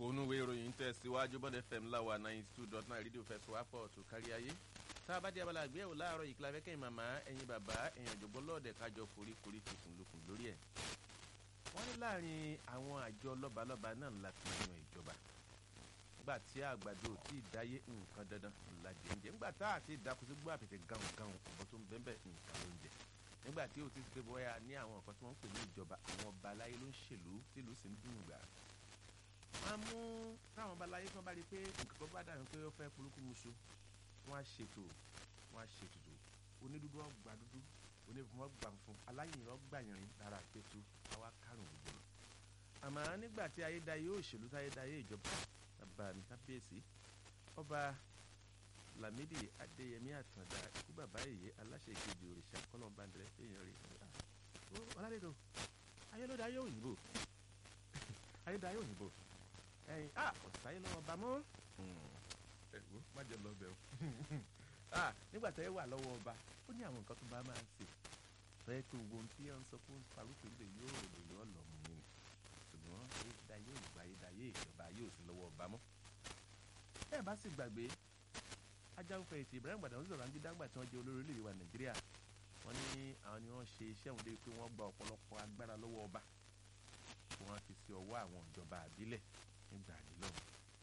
onúwe ìròyìn tẹ̀síwájú bọ́dẹ fm láwa ninety two dot nine rédíò fẹsùwápọ̀ tó kárí ayé tá a bá di abala àgbéyẹ̀wò láàárọ̀ yìí kíláfẹ́ kẹ́yìn màmá ẹ̀yin bàbá ẹ̀yìn àjọgbọ́n lọ́ọ̀dẹ̀ kájọ foríkorí fikùn lukùn lórí ẹ̀. wọ́n ní láàrin àwọn àjọ lọ́balọ́ba náà ńlá ti yan ìjọba nígbà tí àgbàdo ò tí ì dáyé nǹkan dandan ńlá jẹ́ńjẹ́ nígbà tá àti ìdákùsí gbọ́ àpètè gáhùn gáhùn ọ̀bọ̀ tó ń bẹ́ẹ̀ nǹkan ló ń jẹ nígbà tí ó ti ṣe bóyá ní àwọn nǹkan tí wọ́n ń pè ní ìjọba àwọn ọba aláyé ló ń ṣèlú tìlú sì ń dùn gbà wọ́n á mú táwọn ọba aláyé kan bá rí i pé nǹkan kan bá dàbí pé ó fẹ́ polúkú musu wọ́n á ṣètò wọ́n á ṣètùtù onídùúdú ọgbà dúdú onífun ọgbà funfun aláyìnrìn ọgbà yìnrìn lára àpẹtù àwa kárùn gbogbo lọ. àmọ́ nígbà tí ayédáyé òṣèlú táyédáyé ìjọba bàbá mi kábíyèsí ọba Lámídì Adéyẹmí Àtàndá ikú bàbá èyí aláṣẹ ìkejì òrìṣà kọlọmbàndẹrẹ èèyàn rè é ọládẹdọ ayélujára òyìnbó ayédáyé òyìnbó ẹyin a ọ̀sáyé lọ́wọ́ bá mọ́ ẹ̀wọ́ má jẹ́ lọ bẹ̀ o nígbà tẹ́ ẹ wà lọ́wọ́ ọba ó ní àwọn nǹkan tó bá máa ń ṣe fẹ́ tó wo ohun tí ẹ ń sọ fún parúkú ilé yóò rò yóò lọ mú mi ṣùgbọ́n ayédáyé ògbà ayédáyé ìjọba yóò sí lọ́wọ́ ọba mọ́ ẹ bá sì gbàgbé ajáwófẹ́ ètò Ibrahim Gbàdàn sọ̀rọ̀ àǹgídá ńgbà tí wọ́n jẹ́ olórí orílẹ̀-èdè wa Nàìjíríà wọ́n ní àwọn ni wọ́n ṣe iṣẹ́ òun débi pé wọ́n gba ọ̀pọ̀lọpọ̀ agbára lọ́wọ́ ọba wọ́n fi sí ọwọ́ àwọn ìjọba àbílẹ̀ nígbà àdìlọ́wọ́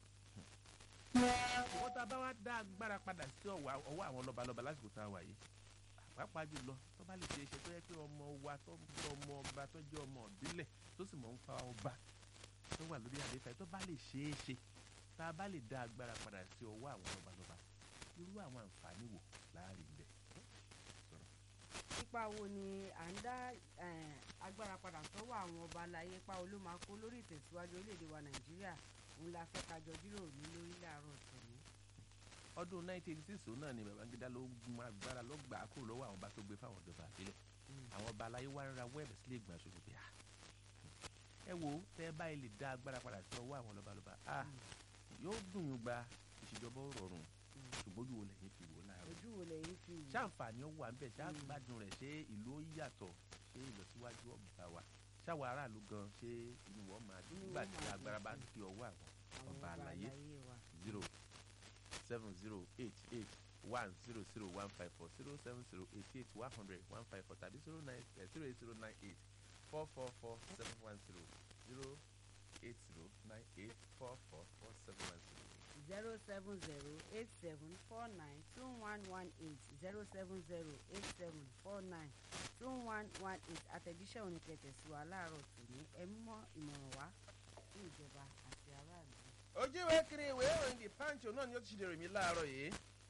wọ́n tá a bá wá dá agbára padà sí ọwọ́ àwọn lọ́balọ́ba lásìkò tá a wà yìí pàápàá jùlọ tó bá lè ṣe é ṣe tó yẹ pé ọmọ wa tó jẹ́ ọmọ ọba tó jẹ́ ọmọ ìbílẹ̀ tó sì mọ̀ ń fa ọba tó wà lórí àlééfà tó bá lè ṣe é ṣe tá a bá lè dá agbára padà sí ọwọ́ àwọn lọ́balọ́ba irú àwọn àǹfààní wò láàrin bẹ́ẹ̀. ipa wo ni à ń dá agbára padà sọ́wọ́ àwọn ọba aláyé pa olómakó lórí ìtẹ̀síwájú orílẹ̀-èdè wa Nàìjíríà òun la fẹ́ kájọ jíròrò ní lórí láàárọ̀ tòní. ọdún 1986 náà ni Babangida ló gun agbára ló gbà á kúrò lọ́wọ́ àwọn ọba tó gbé fáwọn ìjọba àbílẹ̀ àwọn ọba aláyé wá ń ra wẹ́ẹ̀bì sílé ìgbà ṣòfò pé à ẹ wo tẹ́ ẹ báyìí lè dá agbára padà sí ọwọ́ àwọn lọ́balọ́ba à yóò dùn yín gba ìṣèjọba ó rọrùn ṣùgbọ́n ojú wo lẹ́yìn fi wò láàárọ̀ ojú wo lẹ́yìn fi wò. ṣáǹfààní ó wà ń bẹ̀ ṣáàgbádùn rẹ̀ ṣé ìlú ó yàtọ̀ ṣé ìlọsíwájú ọba wa ṣáwọn aráàlú gan ṣé inú wọn máa dùn nígbà tí agbára bá ń fi ọwọ́ àwọn ọba àlàyé zero seven zero eight eight one zero zero one five four zero seven zero eight eight one hundred one five four tàbí zero nine zero eight zero nine eight four four four seven one zero zero eight zero nine eight four four four seven one zero. zero seven zero eight seven four nine two one one eight zero seven zero eight seven four nine two one one eight àtẹ̀jíṣẹ́ òní kẹtẹ̀ sí wa láàárọ̀ tòní ẹ mọ́ ìmọ̀ràn wá fún ìjọba àti aráàlú. ojúwe kiri ìwé ìròyìn the punch náà ni ó ti ṣe dèrò mi láàárọ̀ yìí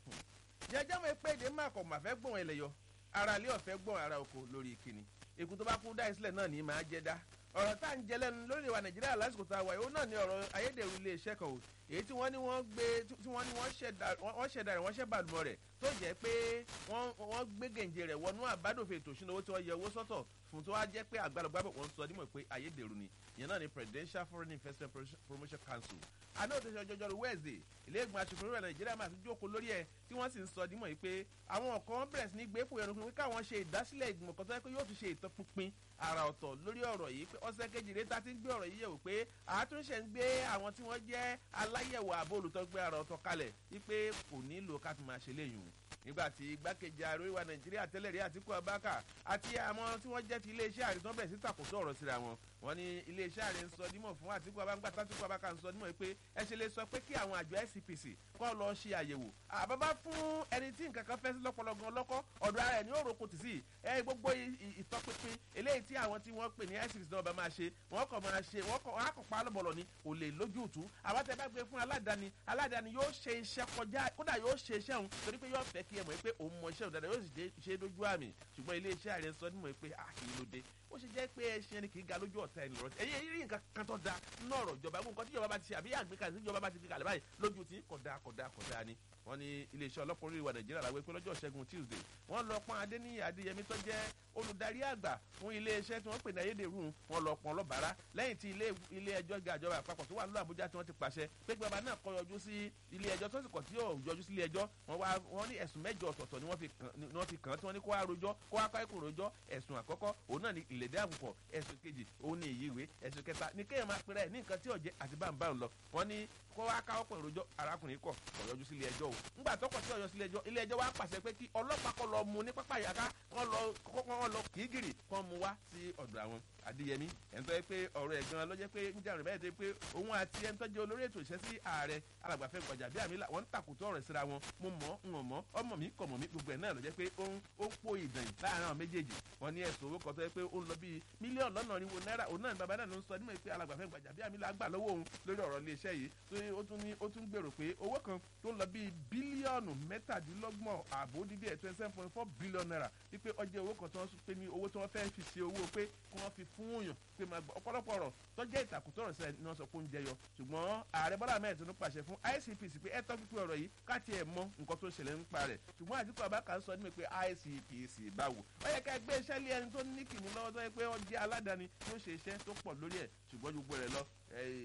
jẹjẹ mọ pé èdè má kọ̀ mà fẹ́ gbọ̀n ẹlẹ́yọ ara ilé ọ̀fẹ́ gbọ̀n ara oko lórí ìkíni èkó tó bá kú dá ìsílẹ̀ náà ní máa jẹ́ dá ọ̀rọ̀ tá à ń jẹ lẹ́nu lórí ìwà nàìjíríà lásìkò tá a wà yìí ó náà ní ọ̀rọ̀ ayédèrú iléeṣẹ́ kan o èyí tí wọ́n ní wọ́n gbé tí wọ́n ní wọ́n ṣẹ̀dá rẹ̀ wọ́n ṣẹ̀ bàlùmọ̀ rẹ̀ tó jẹ́ pé wọ́n gbé gèǹjẹ rẹ̀ wọnú àbádòfin ètò ìṣúná owó tí wọ́n yẹ owó sọ́tọ̀ fún tó wá jẹ́ pé àgbàlagbàbọ̀ wọ́n sọ dímọ̀ pé ayédèrú ni ìyẹn náà ni Presidential Foreign Investment Promotion Council àná òtún ọjọ́jọ́rú Wednesday ilé ìgbìmọ̀ aṣòfin orílẹ̀ Nàìjíríà máa ti jókòó lórí ẹ̀ tí wọ́n sì ń sọ dímọ̀ yìí pé àwọn kan bẹ̀rẹ̀ sí ní gbé fún ẹnu pé káwọn ṣe ìdásílẹ̀ ìgbìmọ̀ kan tó yẹ pé yóò tún ṣe ìtọ́pinpin àrà ọ̀tọ̀ lórí ọ̀rọ̀ yìí pé ọ̀sẹ̀ kejì rẹ̀ ta ti ń gbé ọ̀rọ̀ yìí yẹ̀wò pé àtúnṣe ń gbé àwọn tí wọ́n jẹ́ aláyẹ̀wò àbò olùtọ́gbé àrà ọ̀tọ̀ kalẹ̀ wípé kò nílò ká fi máa ṣe léyìn nígbà tí igbákejì ààrẹ oríwa nàìjíríà tẹ́lẹ̀ rí àtìkú abáka àti àwọn tí wọ́n jẹ́ ti iléeṣẹ́ ààrẹ tó ń bẹ̀rẹ̀ sí tàkóso ọ̀rọ̀ síra wọn wọ́n ní iléeṣẹ́ ààrẹ ń sọ dímọ̀ fún àtìkú abáka tàtìkú abáka ń sọ dímọ̀ pé ẹ ṣe lè sọ pé kí àwọn àjọ SCPC kọ́ lọ ṣe àyẹ̀wò àbábá fún ẹni tí nǹkan kan fẹ́ sí lọ́pọ̀lọpọ̀ lọ́kọ́ ọ̀dọ̀ ara ẹ̀ ní òròkò tì sí ẹ gbogbo ìtọ́pinpin eléyìí tí àwọn tí wọ́n pè ní SCPC náà bá máa ṣe wọ́n kàn máa ṣe wọ́n kàn á kàn pa lọ́bọ̀lọ̀ ni kò lè lójú ìtú àwọn tẹ bá gbé fún aládàáni aládàáni yóò ṣe iṣẹ́ kọjá kódà yóò ṣe iṣẹ́ òun torí pé yóò fẹ́ kí ẹ mọ̀ pé òun mọ iṣẹ́ òun dáadáa yóò sì ṣe dójú àmì ṣùgbọ́n iléeṣẹ́ ààrẹ sọ nímọ̀ pé àkìlì ló dé ó ṣe jẹ́ pé ẹṣin ẹni kì í ga lójú ọ̀tá ẹni lọ́rọ̀ ẹ̀yẹ rí nǹkan kan tó da nínú ọ̀rọ̀ ìjọba gbogbo nǹkan tí ìjọba bá ti ṣe àbí àgbékalẹ̀ tí ìjọba bá ti fi kalẹ̀ báyìí lójú tí kódà kódà kódà ni wọ́n ní iléeṣẹ́ ọlọ́pàá orí ìwà nàìjíríà làwọn pé lọ́jọ́ ṣẹ́gun tuesday wọ́n lọ pọ́n adéníyì adéyẹmí tó jẹ́ olùdarí àgbà fún iléeṣẹ́ tí wọ́n pè ní ayédèrú wọn lọ pọ́n lọ́bàárà lẹ́yìn tí ilé ẹjọ́ ga ìjọba àpapọ̀ tó wà lọ́wọ́ àbújá tí wọ́n ti pàṣẹ pé gbàgbà náà kọ́ yọjú sí ilé ẹjọ́ tó sì kọ̀ tí yóò yọjú sí ilé ẹjọ́ wọ́n wá wọ́n ní ẹ̀sùn mẹ́jọ ọ̀tọ̀ọ̀tọ̀ ni wọ́n fi kàn tí wọ́n ní kó wá rojọ́ kó wá káyọ̀kùn rojọ́ ẹ̀sùn àkọ́kọ́ òun náà ní ìlédè àbùkọ̀ ẹ̀sùn kejì òun ní ìyí ìwé ẹ̀sùn kẹta ní kéèyàn máa pèrè ní nǹkan tí ò jẹ́ àti báńbá ń lọ wọ́n ní kó wá káwọ́ pọ̀ ìròjọ́ arákùnrin kọ̀ kọ̀ yọjú sílé ẹjọ́ o ńgbà tọkọ̀ sí ọ̀yọ́ sílé ẹjọ́ ilé ẹjọ́ wá pàṣẹ pé kí ọlọ́pàá kọ́ lọ mú ní pápá ìyàká kọ́ lọ kọ́ lọ kìígìrì kọ́ mú wá sí ọ̀dọ̀ àwọn adéyẹmí ẹni tó yẹ pé ọ̀rọ̀ ẹ̀ gan-an ló jẹ́ pé ń jàrìn bẹ́ẹ̀ dé pé òun àti ẹni tó jẹ́ olórí ètò ìṣẹ́ sí ààrẹ alàgbàfẹ́ gbọ̀jà bí àmì wọ́n ń tàkùtọ̀ ọ̀rọ̀ síra wọn mo mọ̀ ń mọ̀ ọmọ mi kọ̀ mọ̀ mi gbogbo ẹ̀ náà ló jẹ́ pé ó ń ó ń po ìdàn láàárín àwọn méjèèjì wọn ní ẹ̀sùn owó kan tó yẹ pé ó ń lọ bíi mílíọ̀nù lọ́nà irinwó náírà òun náà ní bàbá náà ló ń sọ nímọ̀ pé alàgbàfẹ́ gbọ̀jà bí àmì là gbà lọ́wọ́ òun lórí ọ̀rọ̀ iléeṣẹ́ yìí tó ó tún ní ó tún gbèrò pé owó kan tó ń lọ bíi bílíọ̀nù mẹ́tàdínlọ́gbọ̀n ààbò dídí ẹ̀ twenty seven point four billion naira wípé ọjọ́ owó kan tí wọ́n pè ní owó tí wọ́n fẹ́ fi ṣe owó pé kí wọ́n fi fún yàn pé máa gbọ́ ọ̀pọ̀lọpọ̀ ọ̀rọ̀ tọ́jẹ́ ìtàkùtọ̀rọ̀ sẹ́ẹ̀ ni wọ́n sọ pé ó ń jẹyọ ṣùgbọ́n ààrẹ bọ́lá ahmed tinubu pàṣẹ fún icpc pé ẹ tọ́ pípé ọ̀rọ̀ yìí káàtì ẹ̀ mọ nǹkan tó ṣẹlẹ̀ nípa rẹ̀ ṣùgbọ́n àdìpọ̀ abáka ń sọ ní pé icpc báwo ó yẹ ká gbé iṣẹ́ lé ẹni tó ní kìnnì lọ́wọ́ tó yẹ pé ó jẹ́ aládàáni tó ṣe iṣẹ́ tó pọ̀ lórí ẹ̀ ṣùgbọ́n gbogbo rẹ̀ lọ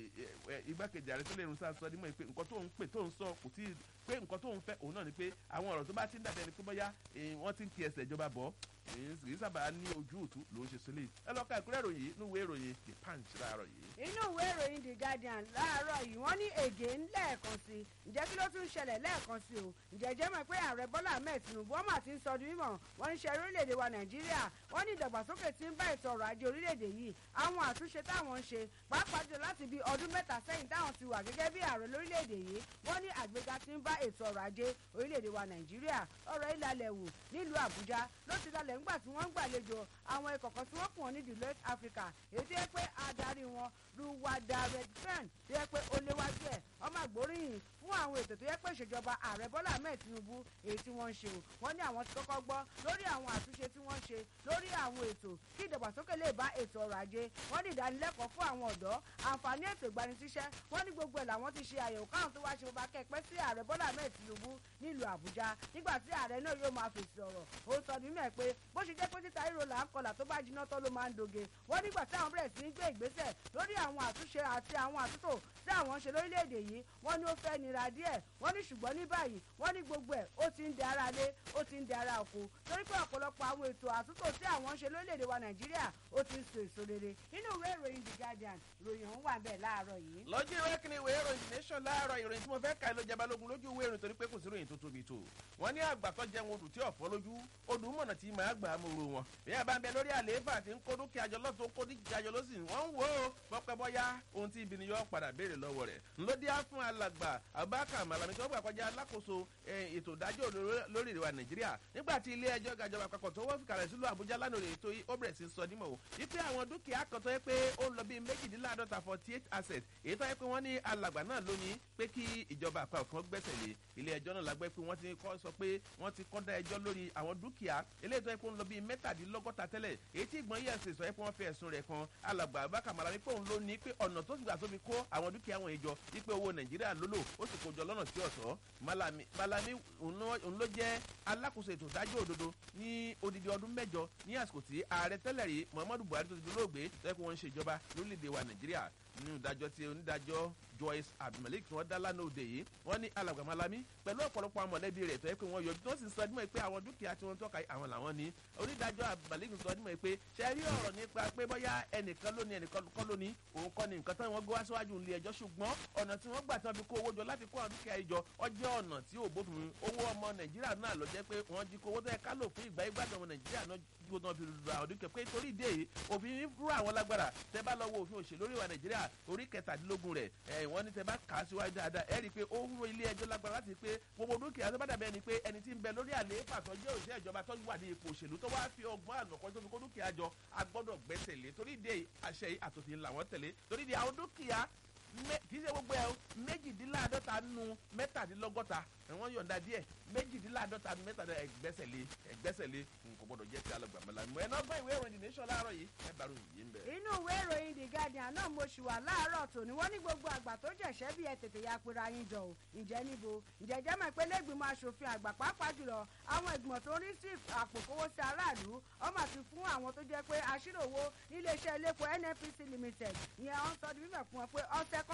igbákejì ààrẹ tó lè rún sáà sọ nímọ̀ pé nǹkan tó ń pè tó ń sọ kò tí pé nǹkan tó ń fẹ́ òun náà ni pé àwọn ọ̀rọ̀ tó bá ti ń dàbí ẹni pé bóyá wọ́n ti ń kí ẹsẹ̀ ìjọba bọ̀ kì í sábà ní ojú òtún ló ń ṣe sílẹ̀ ẹ lọ́ọ́ ka ìkúrẹ́ ìròyìn inú ìwé ìròyìn the punch láàárọ̀ yìí. inú ìwé ìròyìn the guardian láàárọ̀ yìí wọ́n ní ègé lẹ́ẹ̀kan sí i ǹjẹ́ kí ló tún ṣẹlẹ̀ lẹ́ẹ̀kan sí o ǹjẹ́ jẹ́ mọ̀ pé ààrẹ bọ́lá ahmed tinubu ọmọ àti ń sọdún mímọ̀ wọ́n ń ṣe orílẹ̀-èdè wa nàìjíríà wọ́n ní ìdàgbàsókè tí ń bá ètò ọrọ̀ ajé orílẹ̀-èdè yìí àwọn àtúnṣe táwọn ń ṣe pàápàá jù láti bí ọdún mẹ́ta sẹ́yìn táwọn ti wà gẹ́gẹ́ bí ààrẹ lórílẹ̀-èdè yìí wọ́n ní àgbéga tí ń bá ètò ọrọ̀ ajé orílẹ̀-èdè wa nàìjíríà ọ̀rọ̀ ìlàlẹ̀ wò nílùú àbújá ló ti dalẹ̀ ńgbà tí wọ́n ń gbàlejò àwọn ikọ̀ kan tí wọ́n pọ̀ ní deloitte africa èyí tó yẹ pé adarí wọn ruwada redfern tó yẹ pé ó léwájú ẹ̀ ọmọ àgbóríyìn fún àwọn ètò tó yẹ pé ìṣèjọba ààrẹ bọ́lá ahmed tinubu èyí tí wọ́n ń ṣe o wọ́n ní àwọn ti kọ́kọ́ gbọ́ lórí àwọn àtúnṣe tí wọ́n ń ṣe lórí àwọn ètò kí ìdàgbàsókè lè bá ètò ọrọ̀ ajé wọ́n ní ìdánilẹ́kọ̀ọ́ fún àwọn ọ̀dọ́ àǹfààní ètò ìgbanisíṣẹ́ wọ́n ní gbogbo ẹ̀ làwọn ti ṣe àyẹ̀wò káwọn tó wá ṣe bá kẹ́pẹ́ sí ààrẹ bọ́lá ahmed tinubu nílùú àbújá nígbà tí ààrẹ náà yóò máa fèsì ọ̀rọ̀ ó sọ nínú ẹ̀ pé bó ṣe jẹ́ pé títa ríro là ń kọlà tó bá jiná tán ló máa ń doge wọ́n nígbà tí àwọn bẹ̀rẹ̀ sí ní gbé ìgbésẹ̀ lórí àwọn àtúnṣe àti àwọn àtúntò tí àwọn ń ṣe lórílẹ̀‐èdè yìí wọ́n ní ó fẹ́ nira díẹ̀ wọ́n ní ṣùgbọ́n ní báyìí wọ́n ní gbogbo ẹ̀ ó ti ń di ara lé ó ti ń di ara oko torí pé ọ̀pọ̀lọpọ̀ àwọn ètò àtúntò tí àwọn ń ṣe lórílẹ̀‐èdè wa nàìjíríà ó ti ń so èso rere nínú ìwé ìròyìn the guardian ìròyìn ọ̀hún wà bẹ́ẹ̀ láàárọ̀ yìí. lọ́jọ́ ìwé kìíní ìwé ìròyìn the nation láàárọ̀ ìròyìn tí mo fẹ́ ka ló jẹ́ balógun lójú ìwé ìròyìn torí pé kò sí ìròyìn tó tóbi tó wọ́n ní àgbàtọ́ jẹun odù tí ọ̀fọ́ lójú odù mọ̀nà tí màá gbà á mòrò wọn bí a bá ń bẹ lórí àlééfà tí ń kó dúkìá jọ lọ́tún kó dúkìá jọ lọ́sìn wọ́n ń wò ó bọ́pẹ́ bọ́yá ohun tí ibi ni yóò padà béèrè lọ́wọ́ rẹ̀ ńlọ́dí á fún alàgbà abubakar malami tó gbà kọjá alákòóso ètò ìdájọ́ lórí ìwà nàìjíríà nígbà tí ilé ẹjọ́ gàjọba àpapọ̀ tó wọ́n fi kalẹ̀ sílùú àbújá lánàá rèé tó ó bẹ̀rẹ̀ sí sọ nímọ̀ o wípé àwọn dúkìá kan tó yẹ pé ó ń lọ bíi méjìdínláàdọ́ta forty eight asset èyí tó yẹ pé wọ́n ní alàgbà náà lónìí pé kí ìjọba àpapọ̀ kan gbẹ́sẹ̀ lé ilé ẹjọ́ náà lágbẹ́ pé wọ́n ti kọ́ sọ pé wọ́n ti kọ́ dá ẹjọ́ lórí àwọn dúkìá eléyìí tó yẹ pé ó ń lọ bíi mẹ́tàdínlọ́gọ́ta tẹ́lẹ̀ èyí tí ìgbọ̀n yẹ̀ ṣe sọ yẹ pé wọ́n fi ẹ̀sùn rẹ̀ kan alàgbà abubakar malami pé òun ló ní pé ọ̀nà tó gbà tó fi kó àwọn dúkìá wọn ìjọ wípé owó nàìjíríà lólò ó sì kó jọ lọ́nà tí ọ̀tọ̀ malami malami òun ló jẹ́ alákòóso ètò ìdájọ́ òdodo ní odidi ọdún mẹ́jọ ní àsìkò tí ààrẹ tẹ́lẹ̀ rí muhammadu buhari tó ti dolóògbé tó yẹ kó wọ́n ń ṣèjọba lórílẹ̀‐èdè wa nàìjíríà nínú ìdájọ́ tí onídàájọ́ joyce abdulmalik tí wọ́n dá lánàá òde yìí wọ́n ní alàgbà malami pẹ̀lú ọ̀pọ̀lọpọ̀ àwọn mọ̀lẹ́bí rẹ̀ tó yẹ pé wọ́n yọjú tó sì sọ ẹdínmọ̀ pé àwọn dúkìá tí wọ́n tọ́ka àwọn làwọn ní onídàájọ́ abdulmalik sọ ẹdínmọ̀ pé ṣe rí ọ̀rọ̀ nípa pé bóyá ẹnìkan lónìí ẹnìkan kọ́ lónìí òun kọ́ ni nǹkan tí wọ́n gbé wá síwájú ilé ẹjọ́ ṣùgbọ́n ọ̀nà tí wọ́n gbà tí wọ́n fi kó owó jọ láti kó àwọn dúkìá ìjọ ọjọ́ ọ̀nà tí ò bófin owó ọmọ nàìjíríà náà lọ jẹ́ pé wọ́n jí kó owó tó yẹ ká lò fún ìgbà ìgbàdàn ọmọ nàìjíríà náà gbogbo náà fi lu àwọn dúkìá pé torí ìdí èyí òfin rú àwọn lágbára tẹ bá lọ wo òfin òṣèlú orí wa nàìjíríà orí kẹtàdínlógún rẹ̀ ẹ̀ wọ́n ní tẹ bá kà á síwájú dáadáa ẹ rí i pé ó wúro ilé ẹjọ́ lágbára láti pé gbogbo dúkìá tó bá dàbí ẹni pé ẹni tí ń bẹ lórí àlééfà tó jẹ́ òṣìṣẹ́ ìjọba tó wà ní ipò òṣèlú tó wá fi ọgbọ́n ànàkọ́ tó fi kó dúkìá jọ a gbọ́dọ̀ gbẹ́sẹ̀ lé torí ìdí àṣẹ yìí àtòfin làwọn tẹ̀lé torí ìdí àwọn dúkìá kì í ṣe gbogbo ẹ o méjìdínláàdọ́ta nu mẹ́tàdínlọ́gọ́ta wọ́n yọ̀ǹda díẹ̀ méjìdínláàdọ́ta nu mẹ́tàdínlọ́gọ́ta ẹgbẹ́sẹ̀lé ẹgbẹ́sẹ̀lé kò gbọ́dọ̀ jẹ́ ti alàgbàmọ́lá mọ́ ẹ̀ náà gbọ́ ìwé ìròyìn nation láàárọ̀ yìí ẹ bá ròyìn yìí ń bẹ̀. inú ìwé ìròyìn the guardian náà mo ṣì wà láàárọ̀ tòní wọ́n ní gbogbo àgbà tó jẹ̀ṣẹ́ bí ẹ tètè ya pera yín jọ o ǹjẹ́ níbo ǹjẹ́ jẹ́ mọ̀ pé lẹ́gbìmọ̀ asòfin àgbà pàápàá jùlọ àwọn ìgbìmọ̀ tó ń rí sí àpòkówó sí aráàlú ọmọ àti fún àwọn tó jẹ́ pé aṣíròwò níléeṣẹ́ iléepo nnpc limited ìyẹn wọ́n sọ di mímọ̀ fún wọn pé ọ̀sẹ̀ kan péré làwọn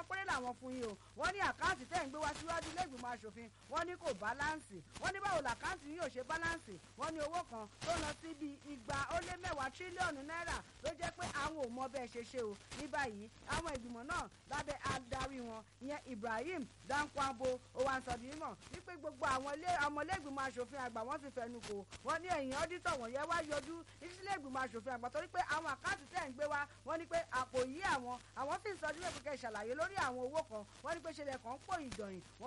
àwọn fún yín o wọ́n ní àkáǹtì tẹ́ ń gbé wá síwájú ilé ìgbìmọ̀ asòfin wọ́n ní kò báláǹsì wọ́n ní báwo làkáǹtì yóò ṣe báláǹsì wọ́n ní owó kan tó lọ sí bí igba ó lé mẹ́wàá tírílíọ̀nù náírà ló jẹ́ pé àwọn ò mọ bẹ́ẹ̀ ṣe ṣe o ní báyìí àwọn ìgbìmọ̀ náà lábẹ́ adarí wọn ìyẹn Ibrahim Dankwabo owansodimọ wípé gbogbo àwọn ọmọlẹ́gbìmọ̀ asòfin àgbà wọ́n ti fẹnu kò wọ́n ní ẹ̀yìn ọ́dítọ̀ wọ̀nyẹn wá yọjú ìṣílẹ̀ ìgbìmọ̀ asòfin àgbà torí pé àwọn àkáǹtì tẹ̀ ń gbé wá wọ́n ní pé àpò yí àwọn àwọn sì ń sọ ọdún mẹ́kọ̀ọ́kẹ́ ṣàlàyé lórí àwọn owó kan wọ́n ní pé ṣẹlẹ̀ kan pò ìjọyìn